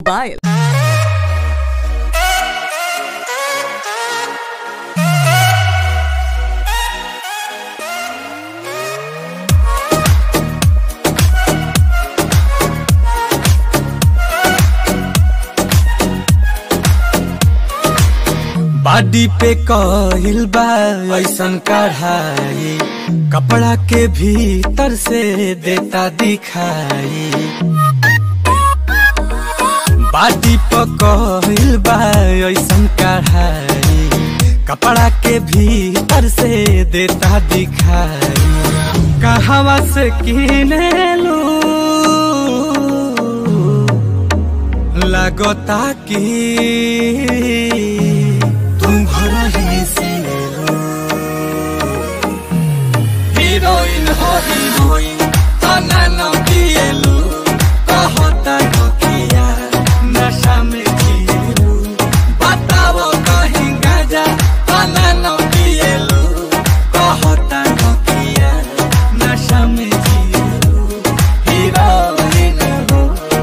Mobile. बाडी पे कहिल बा ऐसन कढ़ाई कपड़ा के भीतर से देता दिखाई बाडी पे कहिल बा ऐसन कढ़ाई कपड़ा के भीतर से देता दिखाई कहवा से किने लू लगता कि तुम घर ही से लो हीरोइन हो हीरोइन तना न पिएलू कहता नोकिया नशा में जिएलू बताओ कहीं गाजा तना न पिएलू कहता नोकिया नशा में जिएलू हीरोइन हो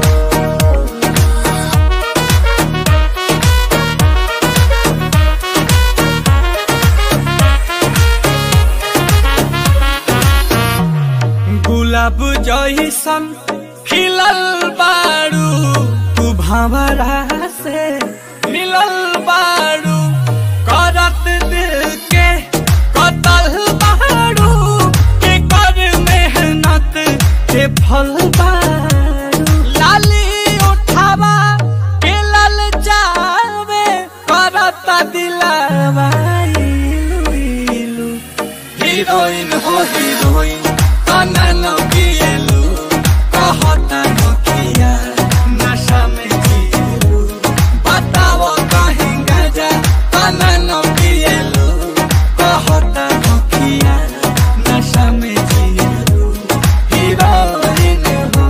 गुलाब जैसन खिलल बारू तू भंवरा से मिलल बारू करत दिल के कतल बारू के कर मेहनत के फल बारू लाली उठावा के लल जावे करत दिलावा इलू इलू हीरोइन हो हीरोइन तना न पिएलू कहता नोकिया नशा में जिएलू बताओ कहीं गजा तना न पिएलू कहता नोकिया नशा में जिएलू हीरोइन हो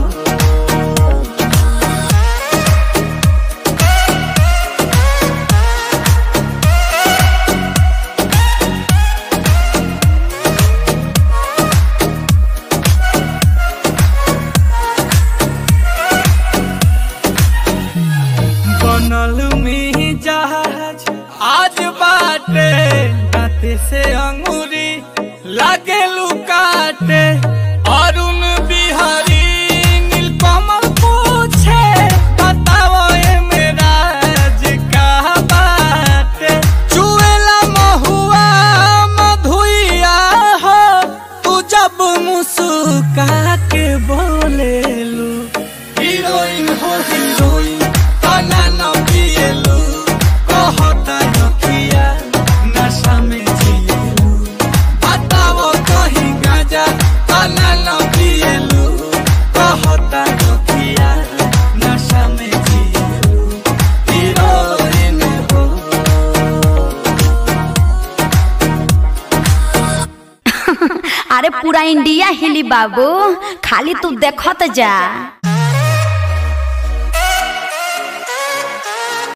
बनल में जहाज आज बाटे दाते से अंगूरी लागे लुकाटे अरुण बिहारी नीलकमल पूछे बताओ ए मेरा का बाटे चुएला महुआ मधुइया हो तू जब मुस्का के बोलेलू हीरोइन हो हीरोइन तना न पिएलू कहता नोकिया नशा में जिएलू बताओ कहीं गाजा तना न पिएलू कहता नोकिया नशा में जिएलू हीरोइन हो अरे पूरा इंडिया हिली बाबू खाली तू देखत जा